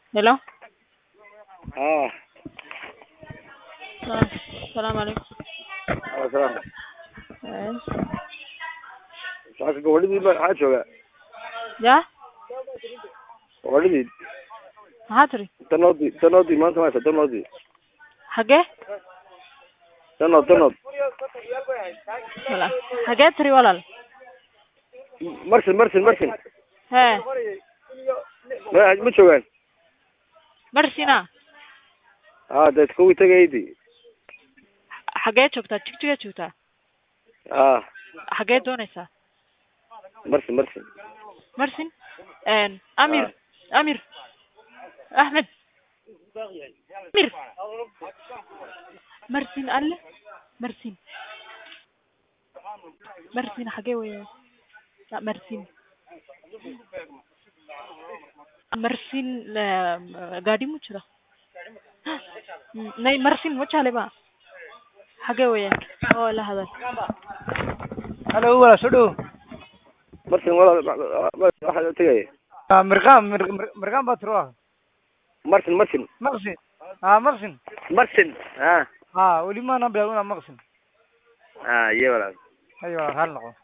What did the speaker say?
Hello. اه Ah, السلام عليكم. اه salaam Eh, saaka gabadhidii ba maxaa jooga Ya, gabadhidii maxaa tiri? tanoodii tanoodii maanta maysa tanoodii Xagee? tanood tanood Walaal. Xagee tiri walaal? marsin marsin marsin Hee, ma ma joogaan Marsina. aa dee kuwii tagaydii Xagee joogtaa? Jigjiga joogtaa? aa Xagee doonaysaa? marsin marsin Marsin? Een, Amir. Amir. Ahmed. Amir. Marsin alle. Marsin. Marsin xagee weeye? La Marsin. Marsin la- gaadhi mu jira? Mm, Nay Marsin ma jeclay ba? Xagee weeye? Oo la hadal. halo wala soo dhow marsin walaal ma- ma- waxaa tegaya Ah, mirqaan mir- mir- mirqaan baa tiro ah marsin marsin maqsin ah maqsin marsin aa ah weli maana bilaawina maqsin aa iyo walaal hayo hal noqo